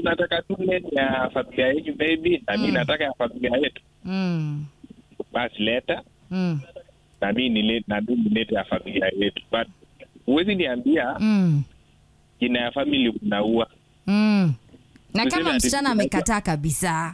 unataka tu name ya familia yetu baby na mi Mm. nataka ya familia yetu Mm. basi leta Mm. na mi nile- na mi nilete ya familia yetu but huwezi niambia Mm. jina ya famili unaua Mm. Na Tuseme kama ati- msichana amekataa kabisa.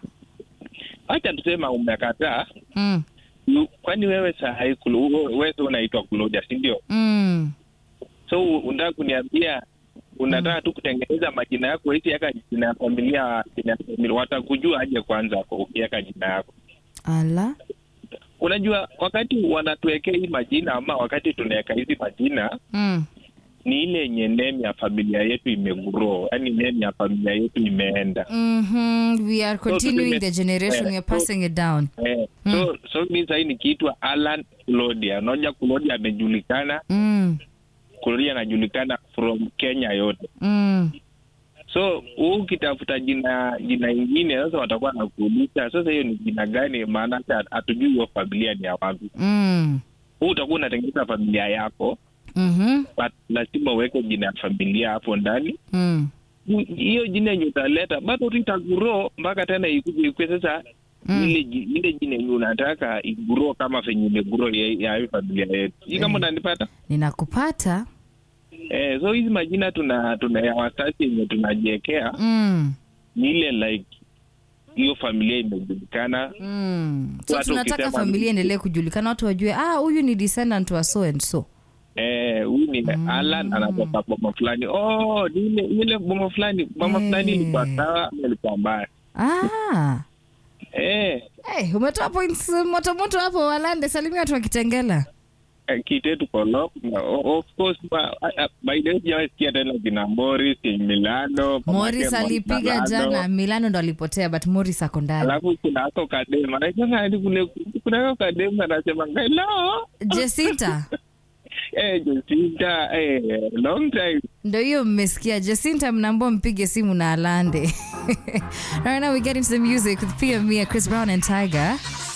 hacha tusema umekataa Mm. yu- kwani wewe sahai wewe tu unaitwa kuloja si ndio Mm. so u- unataka kuniambia unataka tu kutengeneza majina yako hizi yaka jina ya familia jina ya familia watakujua aje kwanza kwa ukiweka jina yako Ala. unajua wakati wanatuwekea hii majina ama wakati tunaweka hizi majina Mm. ni ile yenye name ya familia yetu imegrow yani name ya familia yetu imeenda Mhm. We are continuing tuseme- the generation. eh, We are so- passing it down. eh, so so mi sahii nikiitwa alan kulodia unaoja kulodia amejulikana Mm. kulodia anajulikana from kenya yote Mm. so huu ukitafuta jina jina ingine sasa watakuwa nakuuliza sasa hiyo ni jina gani maana hata hatujui hiyo familia ni ya wapi Mm. huu utakuwa unatengeneza familia yako Mhm. but lazima uweke jina ya familia hapo ndani Mm. hiyo jina yenye utaleta bado tu itaguro mpaka tena ikuje ikue sasa Mm. ile ji- ile jina yenye unataka iguro kama venye imeguro ya ya hiyo familia yetu hii kama Mm. unanipata Ninakupata. eh, so hizi majina tuna tuna ya wasasi yenye tunajiekea Mm. ni ile like hiyo familia imejulikana Mm. So Watu tunataka ukisema- familia endelee kujulikana, watu wajue ah, huyu ni descendant wa so and so. eh, huyu ni Alan anatoka boma fulani oh ni ile ile boma fulani boma fulani Eh. ilikuwa sawa ama ilikuwa mbaya Ah. eh, Hey, umetoa points moto moto hapo Walande, salimia watu wa Kitengela. eh, kitetu kolo of course ma- a- a- by the way sijawasikia tena kina Morris Milano mamake Morris alipiga Milano. jana, Milano ndo alipotea but Morris ako ndani. alafu kuna ako kadema anasema hadi kule kuna ako kadema anasema hello Jacinta eh Jacinta eh long time ndo hiyo mmesikia. Jacinta mnaambua mpige simu na Alande. right now we get into the music with Pia Mia, Chris Brown and Tiger.